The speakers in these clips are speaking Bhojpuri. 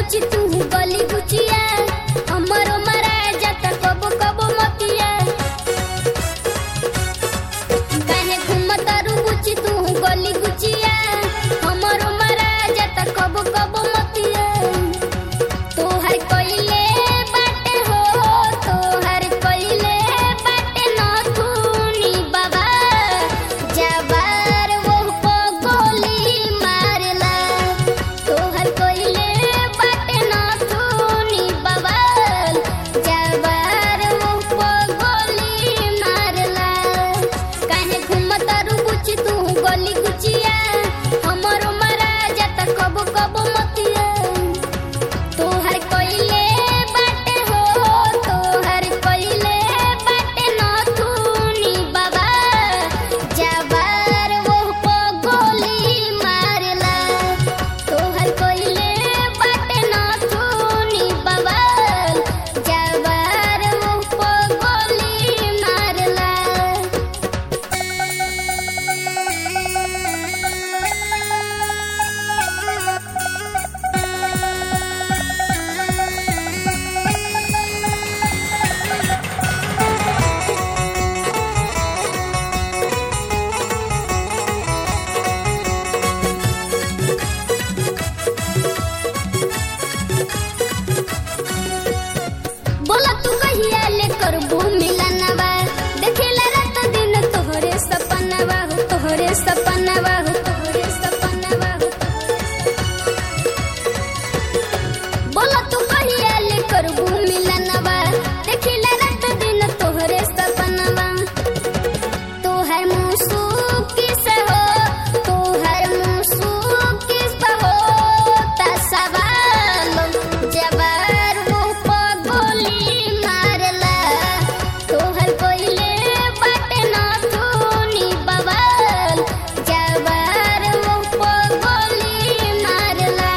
गुची तू गली गुचिया हमरो मरा जाता कबो कबो मतिया काहे घूमतारू गुची तू गली गुचिया हमरो मरा जाता कबो कबो मतिया तोहर कइले बाटे हो तोहर कइले बाटे नथुनी बाबा जबार वो को गोली मारला तोहर कइले बाटे नथुनी बाबा जबार वो को गोली मारला काहे घूमतारू गुची तू गली गुचिया हमरो मरा जाता कबो कबो मतिया तोहर कइले बाटे हो तोहर कइले बाटे नथुनी बाबा जबार वो को गोली मारला तोहर कइले बाटे नथुनी बाबा जबार वो को गोली मारला बोला तू कहिया ले करबू मिलनवा देखेला रात दिन तोहरे सपनवा हो तोहरे सपनवा हो तोहरे सपनवा हो बोला तू कहिया ले करबू मिलनवा देखेला रात दिन तोहरे सपनवा तोहर मुसुक किस हो तोहर मुसुक किस हो ता सवाल जबार वो को गोली मारला तोहर कोइले बाटे ना तूनी बवाल जबार वो को गोली मारला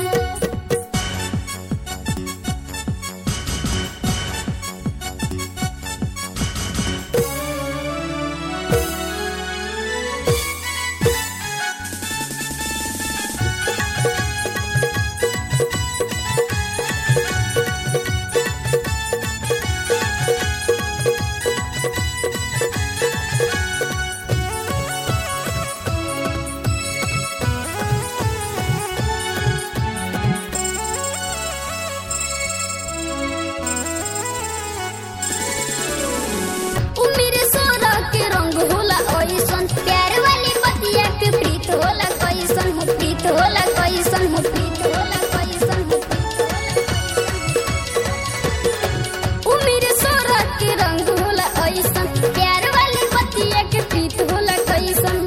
उमिर सोरा के रंग होला ओइसन प्यार वाली बतिया के प्रीत होला कैसन हो प्रीत होला कैसन हो प्रीत होला कैसन हो उमिर सोरा के रंग होला ओइसन प्यार वाली बतिया के प्रीत होला कैसन